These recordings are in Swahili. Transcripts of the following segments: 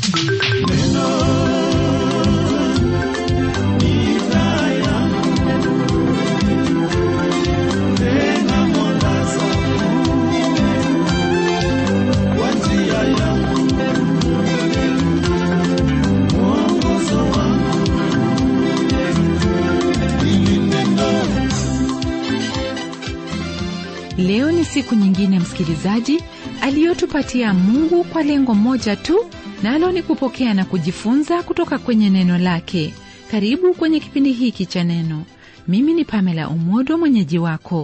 leo ni siku nyingine msikilizaji aliyotupatia mungu kwa lengo moja tu nalo ni kupokea na kujifunza kutoka kwenye neno lake karibu kwenye kipindi hiki cha neno mimi ni pamela umodo mwenyeji wako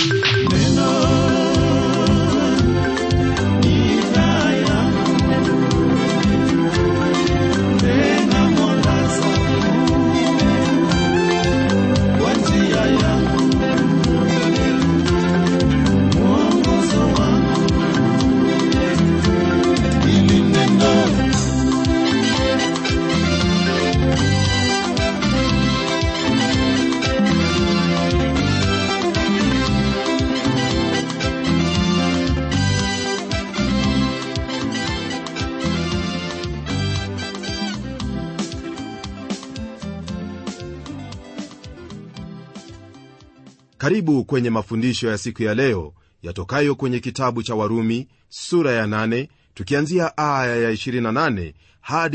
karibu kwenye mafundisho ya siku ya leo yatokayo kwenye kitabu cha warumi sura ya 8 tukianzia aya ya 28 hadi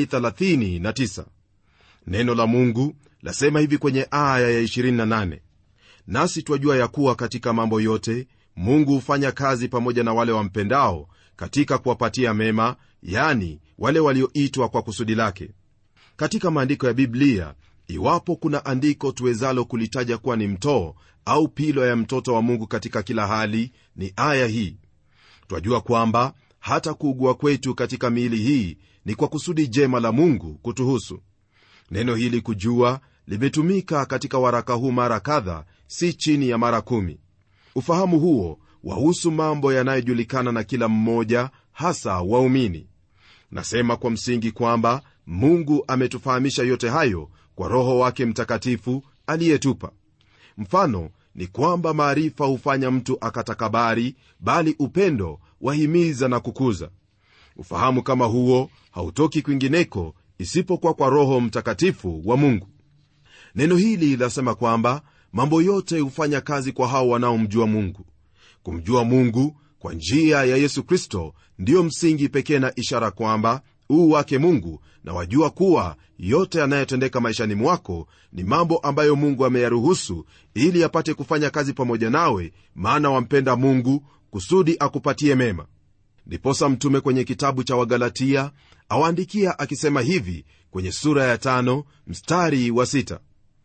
39 neno la mungu lasema hivi kwenye aya ya 28 nasi twajua ya kuwa katika mambo yote mungu hufanya kazi pamoja na wale wampendao katika kuwapatia mema yani wale walioitwa kwa kusudi lake katika maandiko ya biblia iwapo kuna andiko tuwezalo kulitaja kuwa ni mtoo au pilo ya mtoto wa mungu katika kila hali ni aya hii twajua kwamba hata kuugua kwetu katika miili hii ni kwa kusudi jema la mungu kutuhusu neno hili kujua limetumika katika waraka huu mara kadha si chini ya mara kumi ufahamu huo wahusu mambo yanayojulikana na kila mmoja hasa waumini nasema kwa msingi kwamba mungu ametufahamisha yote hayo kwa roho wake mtakatifu aliyetupa mfano ni kwamba maarifa hufanya mtu akatakabari bali upendo wahimiza na kukuza ufahamu kama huo hautoki kwingineko isipokuwa kwa roho mtakatifu wa mungu neno hili lasema kwamba mambo yote hufanya kazi kwa hao wanaomjua mungu kumjua mungu kwa njia ya yesu kristo ndiyo msingi pekee na ishara kwamba uu wake mungu na wajua kuwa yote yanayotendeka maishani mwako ni mambo ambayo mungu ameyaruhusu ili apate kufanya kazi pamoja nawe maana wampenda mungu kusudi akupatie mema ndiposa mtume kwenye kitabu cha wagalatia awaandikia akisema hivi kwenye sura ya tano mstari wa sita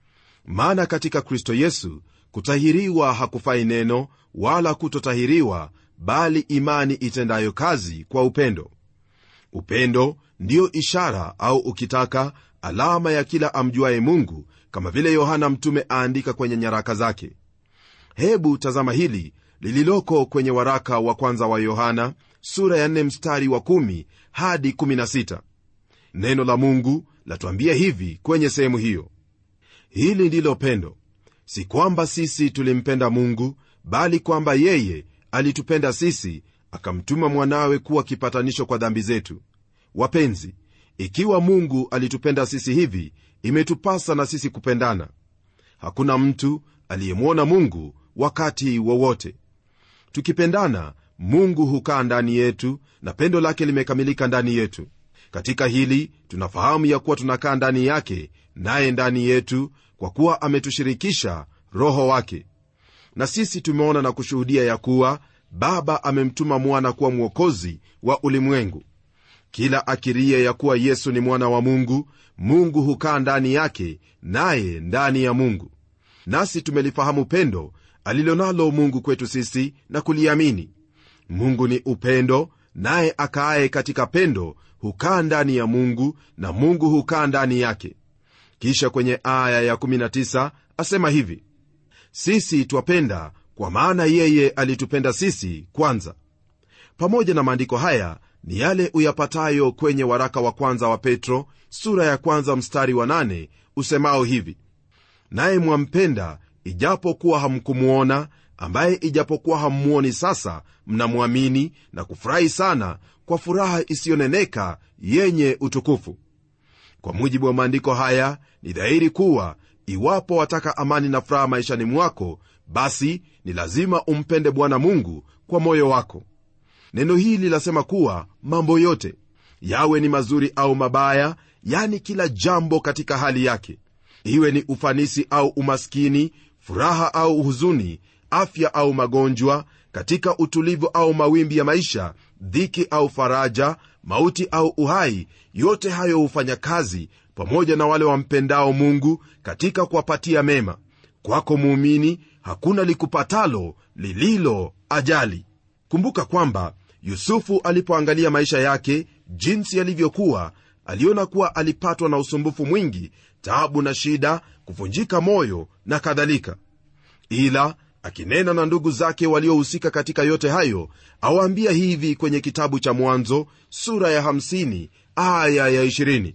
maana katika kristo yesu kutahiriwa hakufai neno wala kutotahiriwa bali imani itendayo kazi kwa upendo upendo ndiyo ishara au ukitaka alama ya kila amjuaye mungu kama vile yohana mtume aandika kwenye nyaraka zake hebu tazama hili lililoko kwenye waraka wa kwanza wa yohana sura ya 4 mstari wa 1 hadi 16 neno la mungu latuambia hivi kwenye sehemu hiyo hili ndilo pendo si kwamba sisi tulimpenda mungu bali kwamba yeye alitupenda sisi akamtuma mwanawe kuwa kipatanisho kwa dhambi zetu wapenzi ikiwa mungu alitupenda sisi hivi imetupasa na sisi kupendana hakuna mtu aliyemwona mungu wakati wowote tukipendana mungu hukaa ndani yetu na pendo lake limekamilika ndani yetu katika hili tunafahamu ya kuwa tunakaa ndani yake naye ndani yetu kwa kuwa ametushirikisha roho wake na sisi tumeona na kushuhudia ya kuwa baba amemtuma mwana kuwa mwokozi wa ulimwengu kila akirie ya kuwa yesu ni mwana wa mungu mungu hukaa ndani yake naye ndani ya mungu nasi tumelifahamu pendo alilonalo mungu kwetu sisi na kuliamini mungu ni upendo naye akaaye katika pendo hukaa ndani ya mungu na mungu hukaa ndani yake kisha kwenye aya ya19 asema hivi sisi twapenda kwa maana yeye alitupenda sisi kwanza pamoja na maandiko haya ni yale uyapatayo kwenye waraka wa kwanza wa petro sura ya kwanza mstari wa nane usemao hivi naye mwampenda ijapo kuwa hamkumwona ambaye ijapokuwa hammwoni sasa mnamwamini na kufurahi sana kwa furaha isiyoneneka yenye utukufu kwa mujibu wa maandiko haya ni dhahiri kuwa iwapo wataka amani na furaha maishani mwako basi ni lazima umpende bwana mungu kwa moyo wako neno hili lasema kuwa mambo yote yawe ni mazuri au mabaya yani kila jambo katika hali yake iwe ni ufanisi au umaskini furaha au huzuni afya au magonjwa katika utulivu au mawimbi ya maisha dhiki au faraja mauti au uhai yote hayo hufanya kazi pamoja na wale wampendao mungu katika kuwapatia mema kwako muumini hakuna likupatalo lililo ajali kumbuka kwamba yusufu alipoangalia maisha yake jinsi yalivyokuwa aliona kuwa alipatwa na usumbufu mwingi taabu na shida kuvunjika moyo na kadhalika ila akinena na ndugu zake waliohusika katika yote hayo awaambia hivi kwenye kitabu cha mwanzo sura ya 50 aya ya 20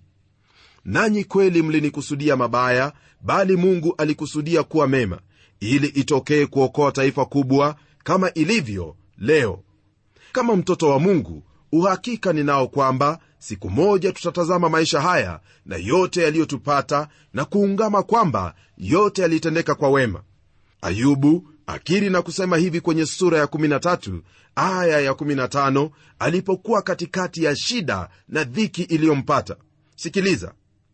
nanyi kweli mlinikusudia mabaya bali mungu alikusudia kuwa mema ili itokee kuokoa taifa kubwa kama ilivyo leo kama mtoto wa mungu uhakika ninao kwamba siku moja tutatazama maisha haya na yote yaliyotupata na kuungama kwamba yote yalitendeka kwa wema ayubu akiri na kusema hivi kwenye sura ya 13 aya ya 15 alipokuwa katikati ya shida na dhiki iliyompata sikiliza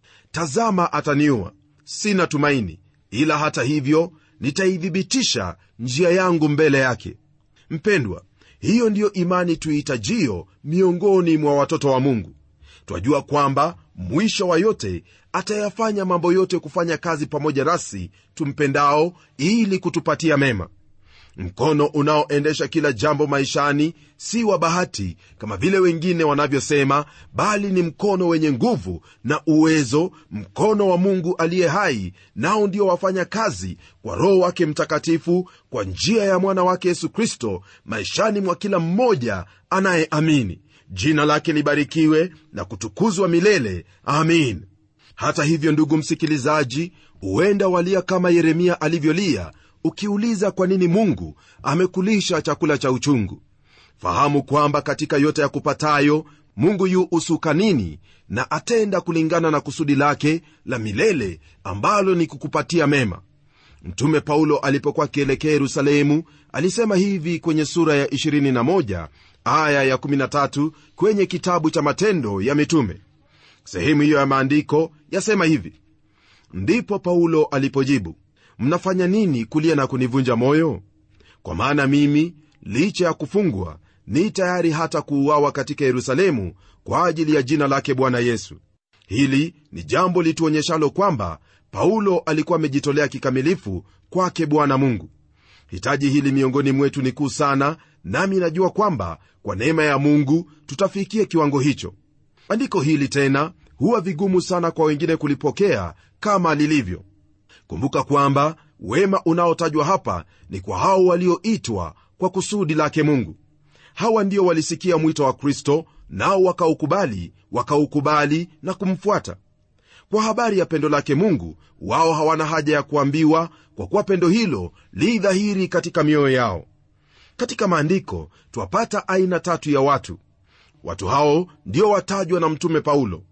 tazama ataniua sina tumaini ila hata hivyo nitaithibitisha njia yangu mbele yake mpendwa hiyo ndiyo imani tuihitajio miongoni mwa watoto wa mungu twajua kwamba mwisho wa yote atayafanya mambo yote kufanya kazi pamoja nasi tumpendao ili kutupatia mema mkono unaoendesha kila jambo maishani si wa bahati kama vile wengine wanavyosema bali ni mkono wenye nguvu na uwezo mkono wa mungu aliye hai nao ndio wafanya kazi kwa roho wake mtakatifu kwa njia ya mwana wake yesu kristo maishani mwa kila mmoja anayeamini jina lake libarikiwe na kutukuzwa milele amin hata hivyo ndugu msikilizaji huenda walia kama yeremia alivyolia ukiuliza kwa nini mungu amekulisha chakula cha uchungu fahamu kwamba katika yote ya kupatayo mungu yu usukanini na atenda kulingana na kusudi lake la milele ambalo ni kukupatia mema mtume paulo alipokuwa akielekea yerusalemu alisema hivi kwenye sura ya 21 aya ya 13 kwenye kitabu cha matendo ya mitume sehemu hiyo ya maandiko yasema hivi ndipo paulo alipojibu mnafanya nini kulia na kunivunja moyo kwa maana mimi licha ya kufungwa ni tayari hata kuuawa katika yerusalemu kwa ajili ya jina lake bwana yesu hili ni jambo lituonyeshalo kwamba paulo alikuwa amejitolea kikamilifu kwake bwana mungu hitaji hili miongoni mwetu ni kuu sana nami najua kwamba kwa neema ya mungu tutafikia kiwango hicho andiko hili tena huwa vigumu sana kwa wengine kulipokea kama lilivyo kumbuka kwamba wema unaotajwa hapa ni kwa hao walioitwa kwa kusudi lake mungu hawa ndio walisikia mwito wa kristo nao wakaukubali wakaukubali na kumfuata kwa habari ya pendo lake mungu wao hawana haja ya kuambiwa kwa kuwa pendo hilo li dhahiri katika mioyo yao katika maandiko twapata aina tatu ya watu watu hao ndio watajwa na mtume paulo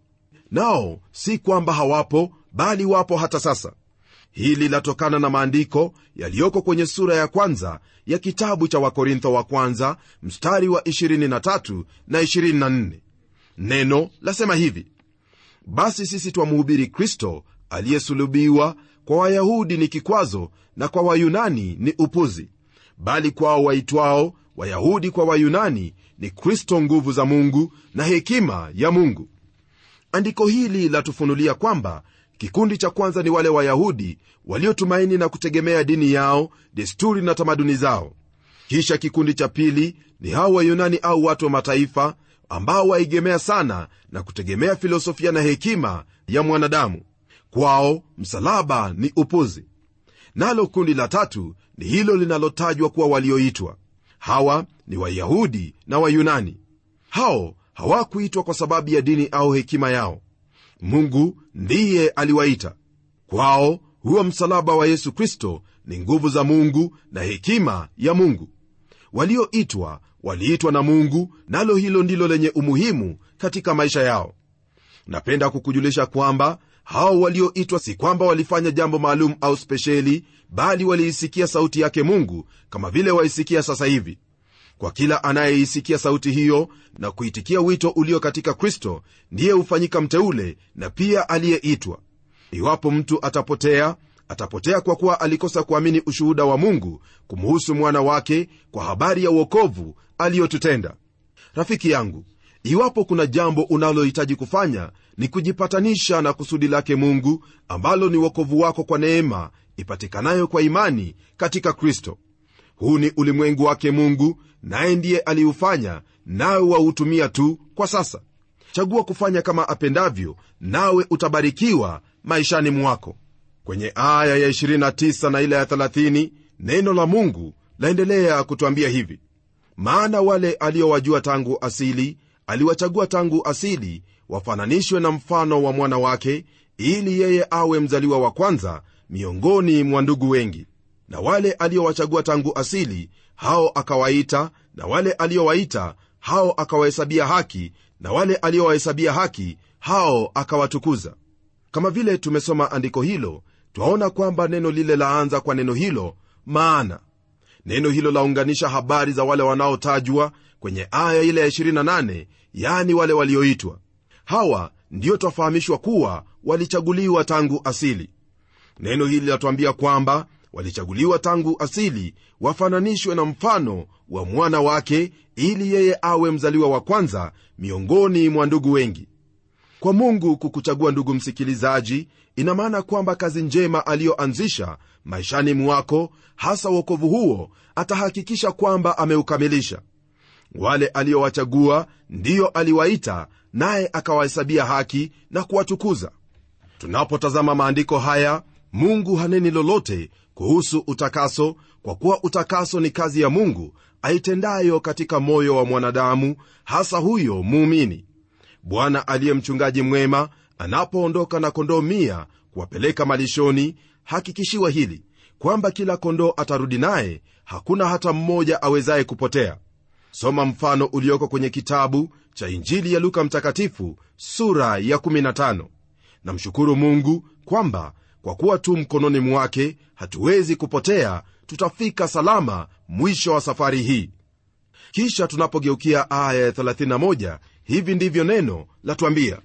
nao si kwamba hawapo bali wapo hata sasa hili latokana na maandiko yaliyoko kwenye sura ya kwanza ya kitabu cha wakorintho wa kwanza mstari wa 23 na 24 neno lasema hivi basi sisi twamhubiri kristo aliyesulubiwa kwa wayahudi ni kikwazo na kwa wayunani ni upuzi bali kwao waitwao wayahudi kwa wayunani ni kristo nguvu za mungu na hekima ya mungu andiko hili latufunulia kwamba kikundi cha kwanza ni wale wayahudi waliotumaini na kutegemea dini yao desturi na tamaduni zao kisha kikundi cha pili ni hao wayunani au watu wa mataifa ambao waegemea sana na kutegemea filosofia na hekima ya mwanadamu kwao msalaba ni upuzi nalo kundi la tatu ni hilo linalotajwa kuwa walioitwa hawa ni wayahudi na wayunani hao hawakuitwa kwa sababu ya dini au hekima yao mungu ndiye aliwaita kwao huo msalaba wa yesu kristo ni nguvu za mungu na hekima ya mungu walioitwa waliitwa na mungu nalo hilo ndilo lenye umuhimu katika maisha yao napenda kukujulisha kwamba hao walioitwa si kwamba walifanya jambo maalum au spesheli bali waliisikia sauti yake mungu kama vile waisikia sasa hivi kwa kila anayeisikia sauti hiyo na kuitikia wito ulio katika kristo ndiye hufanyika mteule na pia aliyeitwa iwapo mtu atapotea atapotea kwa kuwa alikosa kuamini ushuhuda wa mungu kumuhusu mwana wake kwa habari ya uokovu aliyotutenda rafiki yangu iwapo kuna jambo unalohitaji kufanya ni kujipatanisha na kusudi lake mungu ambalo ni uokovu wako kwa neema ipatikanayo kwa imani katika kristo huu ni ulimwengu wake mungu naye ndiye aliufanya nawe wautumia tu kwa sasa chagua kufanya kama apendavyo nawe utabarikiwa maishani mwako kwenye aya ya 29 na ile ya 30 neno la mungu laendelea kutwambia hivi maana wale aliowajua tangu asili aliwachagua tangu asili wafananishwe na mfano wa mwana wake ili yeye awe mzaliwa wa kwanza miongoni mwa ndugu wengi na wale aliowachagua tangu asili hao akawaita na wale aliowaita hao akawahesabia haki na wale aliowahesabia haki hao akawatukuza kama vile tumesoma andiko hilo twaona kwamba neno lile laanza kwa neno hilo maana neno hilo launganisha habari za wale wanaotajwa kwenye aya ile ya 28 yani wale walioitwa hawa ndiyo twafahamishwa kuwa walichaguliwa tangu asili neno hili latuambia kwamba walichaguliwa tangu asili wafananishwe na mfano wa mwana wake ili yeye awe mzaliwa wa kwanza miongoni mwa ndugu wengi kwa mungu kukuchagua ndugu msikilizaji ina maana kwamba kazi njema aliyoanzisha maishani mwako hasa uokovu huo atahakikisha kwamba ameukamilisha wale aliowachagua ndiyo aliwaita naye akawahesabia haki na kuwatukuza tunapotazama maandiko haya mungu haneni lolote kuhusu utakaso kwa kuwa utakaso ni kazi ya mungu aitendayo katika moyo wa mwanadamu hasa huyo muumini bwana aliye mchungaji mwema anapoondoka na kondoo mia kuwapeleka malishoni hakikishiwa hili kwamba kila kondoo atarudi naye hakuna hata mmoja awezaye kupotea soma mfano ulioko kwenye kitabu cha injili ya luka mtakatifu sura ya 15 namshukuru mungu kwamba kwa kuwa tu mkononi mwake hatuwezi kupotea tutafika salama mwisho wa safari hii kisha tunapogeukia aya ya 31 hivi ndivyo neno latwambia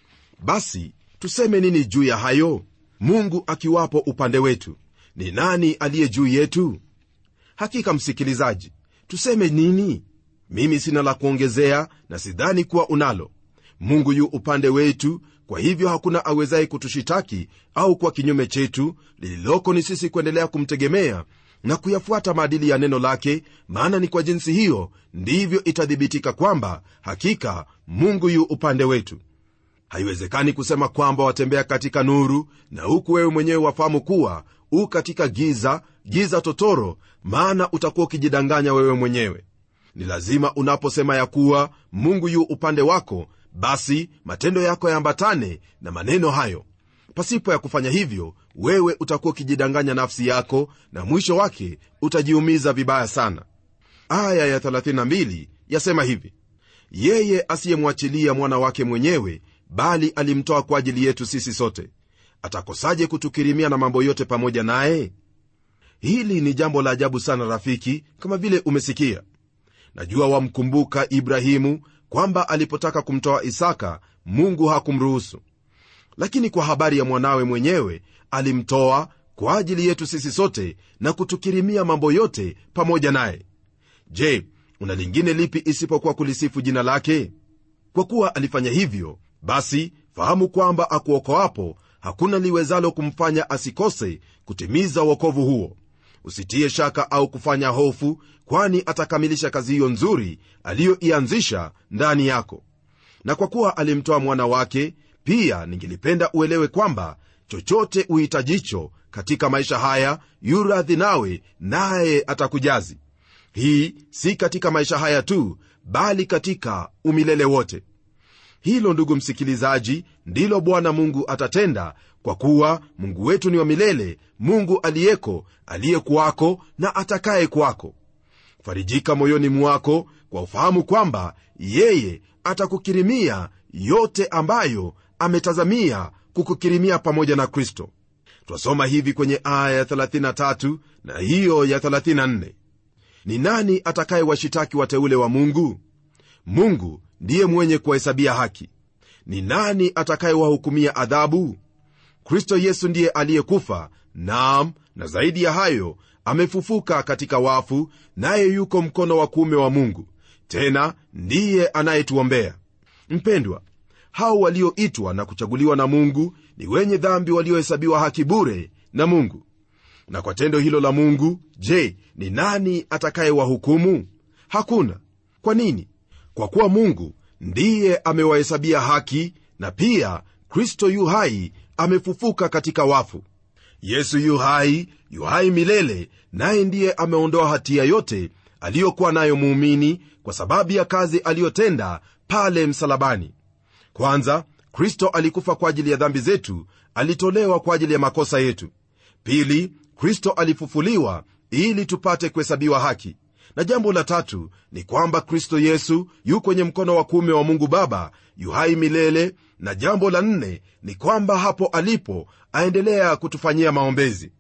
basi tuseme nini juu ya hayo mungu akiwapo upande wetu ni nani aliye juu yetu hakika msikilizaji tuseme nini mimi sina la kuongezea na sidhani kuwa unalo mungu yu upande wetu kwa hivyo hakuna awezaye kutushitaki au kwa kinyume chetu lililoko ni sisi kuendelea kumtegemea na kuyafuata maadili ya neno lake maana ni kwa jinsi hiyo ndivyo itathibitika kwamba hakika mungu yu upande wetu haiwezekani kusema kwamba watembea katika nuru na huku wewe mwenyewe wafahamu kuwa u katika giza giza totoro maana utakuwa ukijidanganya wewe mwenyewe ni lazima unaposema ya kuwa mungu yu upande wako basi matendo yako yaambatane na maneno hayo pasipo ya kufanya hivyo wewe utakuwa ukijidanganya nafsi yako na mwisho wake utajiumiza vibaya sana aya ya 32 yasema hivi yeye asiyemwachilia mwana wake mwenyewe bali alimtoa kwa ajili yetu sisi sote atakosaje kutukirimia na mambo yote pamoja naye hili ni jambo la ajabu sana rafiki kama vile umesikia najua wamkumbuka ibrahimu kwamba alipotaka kumtoa isaka mungu hakumruhusu lakini kwa habari ya mwanawe mwenyewe alimtoa kwa ajili yetu sisi sote na kutukirimia mambo yote pamoja naye je una lingine lipi isipokuwa kulisifu jina lake kwa kuwa alifanya hivyo basi fahamu kwamba akuokoapo hakuna liwezalo kumfanya asikose kutimiza uokovu huo usitie shaka au kufanya hofu kwani atakamilisha kazi hiyo nzuri aliyoianzisha ndani yako na kwa kuwa alimtoa mwana wake pia ningelipenda uelewe kwamba chochote uhitajicho katika maisha haya yuradhi nawe naye atakujazi hii si katika maisha haya tu bali katika umilele wote hilo ndugu msikilizaji ndilo bwana mungu atatenda kwa kuwa mungu wetu ni wa milele mungu aliyeko aliyekuwako na atakaye kwako farijika moyoni mwako kwa ufahamu kwamba yeye atakukirimia yote ambayo ametazamia kukukirimia pamoja na kristo twasoma hivi kwenye aya ya 33 na hiyo ya 34 ni nani atakayewashitaki wateule wa mungu mungu ndiye mwenye kuwahesabia haki ni nani atakayewahukumia adhabu kristo yesu ndiye aliyekufa naam na zaidi ya hayo amefufuka katika wafu naye yuko mkono wa kuume wa mungu tena ndiye anayetuombea mpendwa hao walioitwa na kuchaguliwa na mungu ni wenye dhambi waliohesabiwa haki bure na mungu na kwa tendo hilo la mungu je ni nani atakayewahukumu hakuna kwa nini kwa kuwa mungu ndiye amewahesabia haki na pia kristo yu hai amefufuka katika wafu yesu yu hai yu hai milele naye ndiye ameondoa hatia yote aliyokuwa nayo muumini kwa sababu ya kazi aliyotenda pale msalabani kwanza kristo alikufa kwa ajili ya dhambi zetu alitolewa kwa ajili ya makosa yetu pili kristo alifufuliwa ili tupate kuhesabiwa haki na jambo la tatu ni kwamba kristo yesu yu kwenye mkono wa kuume wa mungu baba yu hai milele na jambo la nne ni kwamba hapo alipo aendelea kutufanyia maombezi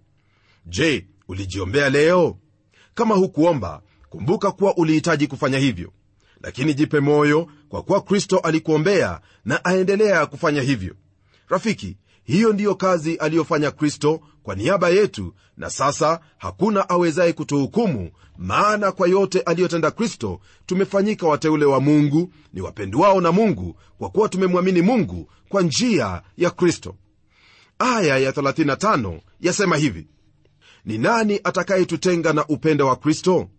je ulijiombea leo kama hukuomba kumbuka kuwa ulihitaji kufanya hivyo lakini jipe moyo kwa kuwa kristo alikuombea na aendelea kufanya hivyo rafiki hiyo ndiyo kazi aliyofanya kristo kwa niaba yetu na sasa hakuna awezaye kutuhukumu maana kwa yote aliyotenda kristo tumefanyika wateule wa mungu ni wapendwao na mungu kwa kuwa tumemwamini mungu kwa njia ya kristo aya ya 35 yasema hivi ni nani atakayetutenga na upendo wa kristo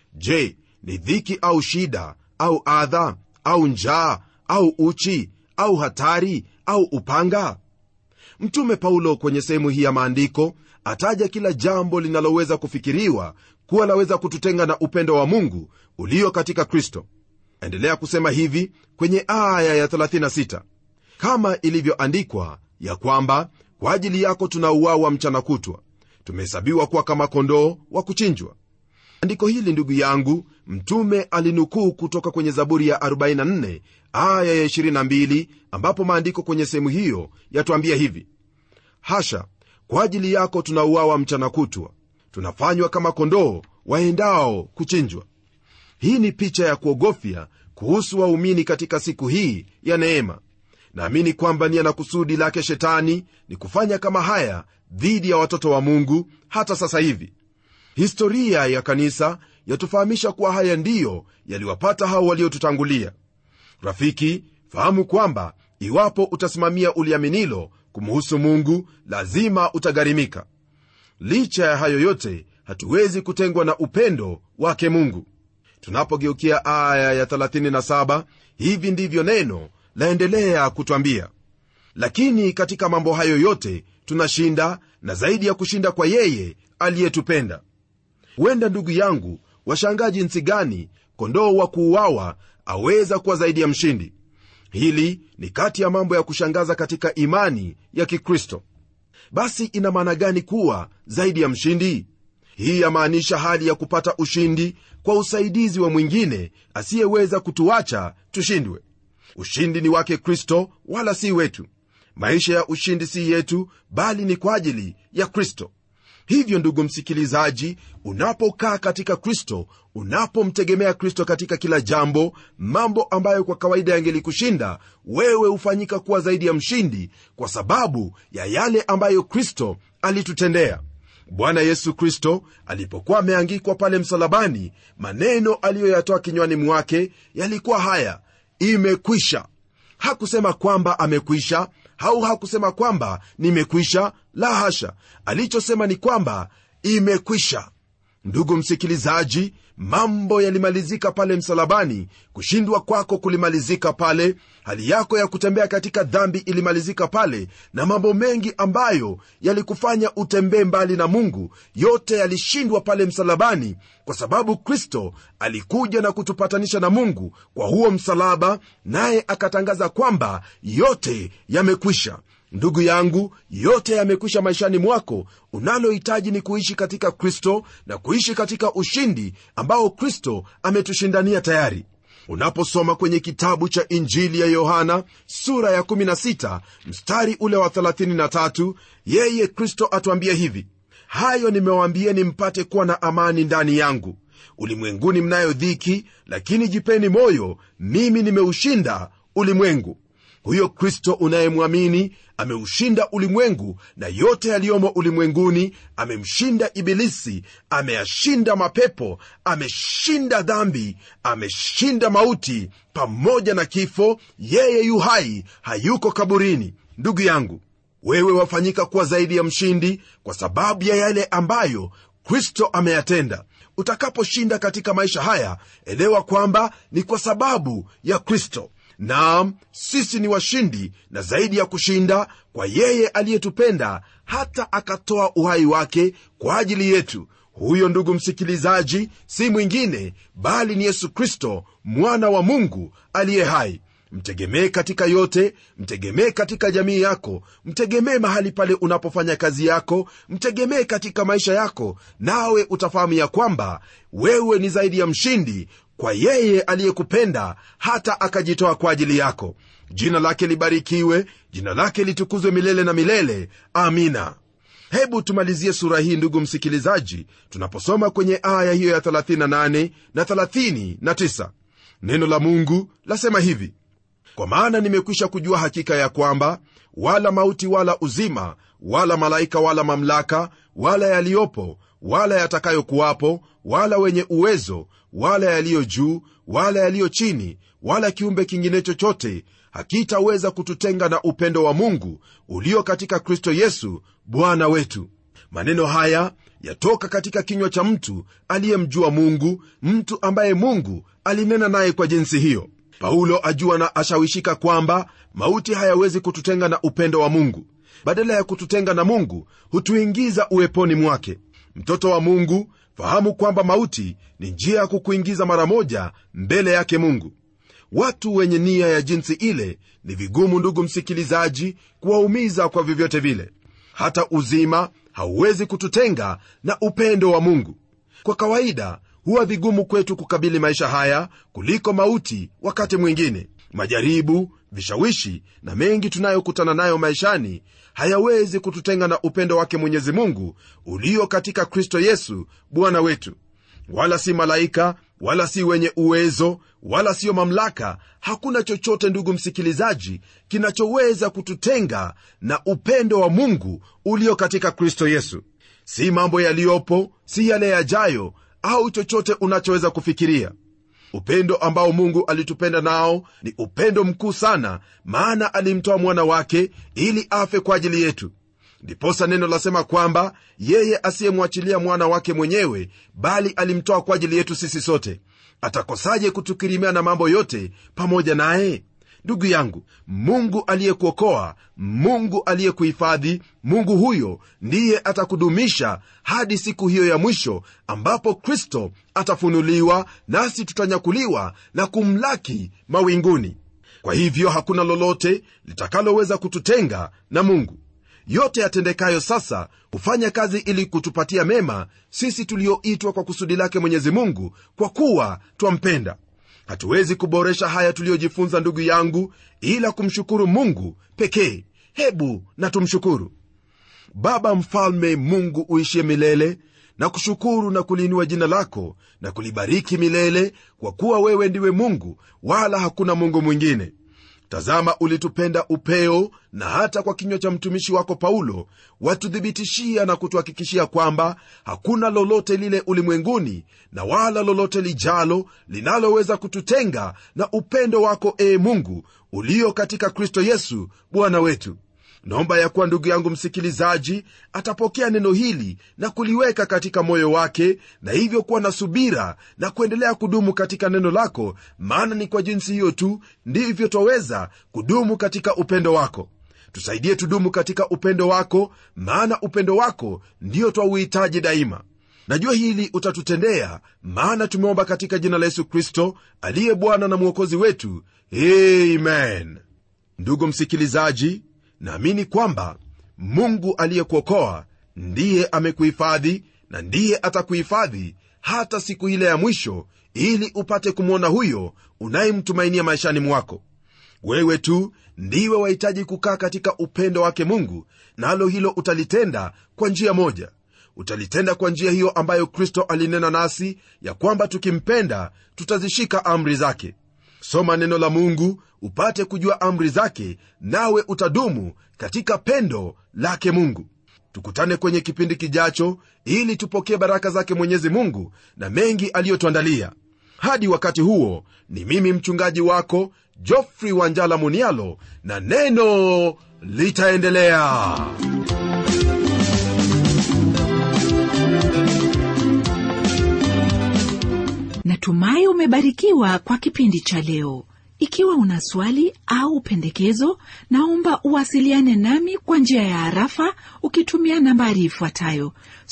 je ni dhiki au shida au adha au njaa au uchi au hatari au upanga mtume paulo kwenye sehemu hii ya maandiko ataja kila jambo linaloweza kufikiriwa kuwa laweza kututenga na upendo wa mungu ulio katika kristo endelea kusema hivi kwenye aya ya 36 kama ilivyoandikwa ya kwamba kwa ajili yako tunauawa mchana kutwa tumehesabiwa kuwa kama kondoo wa kuchinjwa andiko hili ndugu yangu mtume alinukuu kutoka kwenye zaburi ya 44 aya ya 22 ambapo maandiko kwenye sehemu hiyo yatuambia hivi hasha kwa ajili yako tunauawa mchana kutwa tunafanywa kama kondoo waendao kuchinjwa hii ni picha ya kuogofya kuhusu waumini katika siku hii ya neema naamini kwamba nia na kusudi lake shetani ni kufanya kama haya dhidi ya watoto wa mungu hata sasa hivi historia ya kanisa yatufahamisha kuwa haya ndiyo yaliwapata hao waliotutangulia rafiki fahamu kwamba iwapo utasimamia uliaminilo kumuhusu mungu lazima utagharimika licha ya hayo yote hatuwezi kutengwa na upendo wake mungu tunapogeukia aya ya 37 hivi ndivyo neno laendelea kutwambia lakini katika mambo hayo yote tunashinda na zaidi ya kushinda kwa yeye aliyetupenda huenda ndugu yangu washangaa jinsi gani kondoo wa kuuawa aweza kuwa zaidi ya mshindi hili ni kati ya mambo ya kushangaza katika imani ya kikristo basi ina maana gani kuwa zaidi ya mshindi hii yamaanisha hali ya kupata ushindi kwa usaidizi wa mwingine asiyeweza kutuacha tushindwe ushindi ni wake kristo wala si wetu maisha ya ushindi si yetu bali ni kwa ajili ya kristo hivyo ndugu msikilizaji unapokaa katika kristo unapomtegemea kristo katika kila jambo mambo ambayo kwa kawaida yangelikushinda wewe hufanyika kuwa zaidi ya mshindi kwa sababu ya yale ambayo kristo alitutendea bwana yesu kristo alipokuwa ameangikwa pale msalabani maneno aliyoyatoa kinywani mwake yalikuwa haya imekwisha hakusema kwamba amekwisha au hakusema kwamba nimekwisha la hasha alichosema ni kwamba imekwisha ndugu msikilizaji mambo yalimalizika pale msalabani kushindwa kwako kulimalizika pale hali yako ya kutembea katika dhambi ilimalizika pale na mambo mengi ambayo yalikufanya utembee mbali na mungu yote yalishindwa pale msalabani kwa sababu kristo alikuja na kutupatanisha na mungu kwa huo msalaba naye akatangaza kwamba yote yamekwisha ndugu yangu yote yamekwisha maishani mwako unalohitaji ni kuishi katika kristo na kuishi katika ushindi ambao kristo ametushindania tayari unaposoma kwenye kitabu cha injili ya yohana sura ya 16 mstari ule wa 33 yeye kristo atuambia hivi hayo nimewaambieni mpate kuwa na amani ndani yangu ulimwenguni mnayo dhiki lakini jipeni moyo mimi nimeushinda ulimwengu huyo kristo unayemwamini ameushinda ulimwengu na yote yaliyomo ulimwenguni amemshinda ibilisi ameyashinda mapepo ameshinda dhambi ameshinda mauti pamoja na kifo yeye yu hai hayuko kaburini ndugu yangu wewe wafanyika kuwa zaidi ya mshindi kwa sababu ya yale ambayo kristo ameyatenda utakaposhinda katika maisha haya elewa kwamba ni kwa sababu ya kristo naam sisi ni washindi na zaidi ya kushinda kwa yeye aliyetupenda hata akatoa uhai wake kwa ajili yetu huyo ndugu msikilizaji si mwingine bali ni yesu kristo mwana wa mungu aliye hai mtegemee katika yote mtegemee katika jamii yako mtegemee mahali pale unapofanya kazi yako mtegemee katika maisha yako nawe utafahamu ya kwamba wewe ni zaidi ya mshindi kwa yeye aliyekupenda hata akajitoa kwa ajili yako jina lake libarikiwe jina lake litukuzwe milele na milele amina hebu tumalizie sura hii ndugu msikilizaji tunaposoma kwenye aya hiyo ya 38 na 39 neno la mungu lasema hivi kwa maana nimekwisha kujua hakika ya kwamba wala mauti wala uzima wala malaika wala mamlaka wala yaliyopo wala yatakayokuwapo wala wenye uwezo wala yaliyo juu wala yaliyo chini wala kiumbe kingine chochote hakitaweza kututenga na upendo wa mungu ulio katika kristo yesu bwana wetu maneno haya yatoka katika kinywa cha mtu aliyemjua mungu mtu ambaye mungu alinena naye kwa jinsi hiyo paulo ajua na ashawishika kwamba mauti hayawezi kututenga na upendo wa mungu badala ya kututenga na mungu hutuingiza uweponi mwake mtoto wa mungu fahamu kwamba mauti ni njia ya kukuingiza mara moja mbele yake mungu watu wenye nia ya jinsi ile ni vigumu ndugu msikilizaji kuwaumiza kwa vyovyote vile hata uzima hauwezi kututenga na upendo wa mungu kwa kawaida huwa vigumu kwetu kukabili maisha haya kuliko mauti wakati mwingine majaribu vishawishi na mengi tunayokutana nayo maishani hayawezi kututenga na upendo wake mwenyezi mungu ulio katika kristo yesu bwana wetu wala si malaika wala si wenye uwezo wala siyo mamlaka hakuna chochote ndugu msikilizaji kinachoweza kututenga na upendo wa mungu ulio katika kristo yesu si mambo yaliyopo si yale yajayo au chochote unachoweza kufikiria upendo ambao mungu alitupenda nao ni upendo mkuu sana maana alimtoa mwana wake ili afe kwa ajili yetu ndiposa neno lasema kwamba yeye asiyemwachilia mwana wake mwenyewe bali alimtoa kwa ajili yetu sisi sote atakosaje kutukirimia na mambo yote pamoja naye ndugu yangu mungu aliyekuokoa mungu aliyekuhifadhi mungu huyo ndiye atakudumisha hadi siku hiyo ya mwisho ambapo kristo atafunuliwa nasi tutanyakuliwa na kumlaki mawinguni kwa hivyo hakuna lolote litakaloweza kututenga na mungu yote yatendekayo sasa hufanya kazi ili kutupatia mema sisi tulioitwa kwa kusudi lake mwenyezi mungu kwa kuwa twampenda hatuwezi kuboresha haya tuliyojifunza ndugu yangu ila kumshukuru mungu pekee hebu na tumshukuru baba mfalme mungu uishie milele na kushukuru na kuliinua jina lako na kulibariki milele kwa kuwa wewe ndiwe mungu wala hakuna mungu mwingine tazama ulitupenda upeo na hata kwa kinywa cha mtumishi wako paulo watuthibitishia na kutuhakikishia kwamba hakuna lolote lile ulimwenguni na wala lolote lijalo linaloweza kututenga na upendo wako ee mungu ulio katika kristo yesu bwana wetu naomba ya kuwa ndugu yangu msikilizaji atapokea neno hili na kuliweka katika moyo wake na hivyo kuwa na subira na kuendelea kudumu katika neno lako maana ni kwa jinsi hiyo tu ndivyo twaweza kudumu katika upendo wako tusaidie tudumu katika upendo wako maana upendo wako ndiyo twauhitaji daima najua hili utatutendea maana tumeomba katika jina la yesu kristo aliye bwana na mwokozi wetu amen ndugu msikilizaji naamini kwamba mungu aliyekuokoa ndiye amekuhifadhi na ndiye atakuhifadhi hata siku ile ya mwisho ili upate kumwona huyo unayemtumainia maishani mwako wewe tu ndiwe wahitaji kukaa katika upendo wake mungu nalo na hilo utalitenda kwa njia moja utalitenda kwa njia hiyo ambayo kristo alinena nasi ya kwamba tukimpenda tutazishika amri zake soma neno la mungu upate kujua amri zake nawe utadumu katika pendo lake mungu tukutane kwenye kipindi kijacho ili tupokee baraka zake mwenyezi mungu na mengi aliyotuandalia hadi wakati huo ni mimi mchungaji wako jofrey wanjala munialo na neno litaendelea natumai umebarikiwa kwa kipindi cha leo ikiwa una swali au pendekezo naomba uwasiliane nami kwa njia ya harafa ukitumia nambari ifuatayo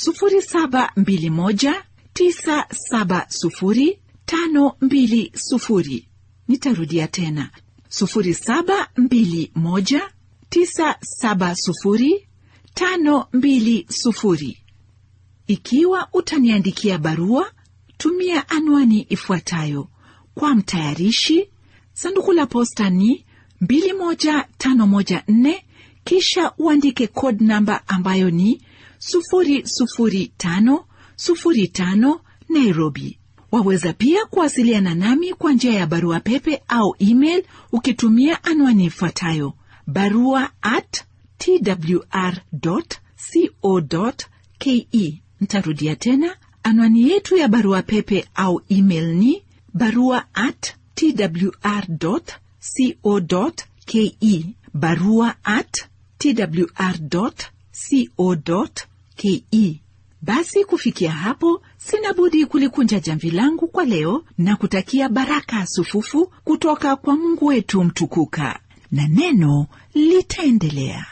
721970520 nitarudia tena 721970520 ikiwa utaniandikia barua tumia anwani ifuatayo kwa mtayarishi sanduku la posta ni 21514 kisha uandike code namba ambayo ni 00505 nairobi waweza pia kuwasiliana nami kwa njia ya barua pepe au email ukitumia anwani ifuatayo barua at twr co ke ntarudia tena anwani yetu ya barua pepe au email ni barua at twr co ke barua at twr co ke basi kufikia hapo sina budi kulikunja jamvi langu kwa leo na kutakia baraka sufufu kutoka kwa mungu wetu mtukuka na neno litaendelea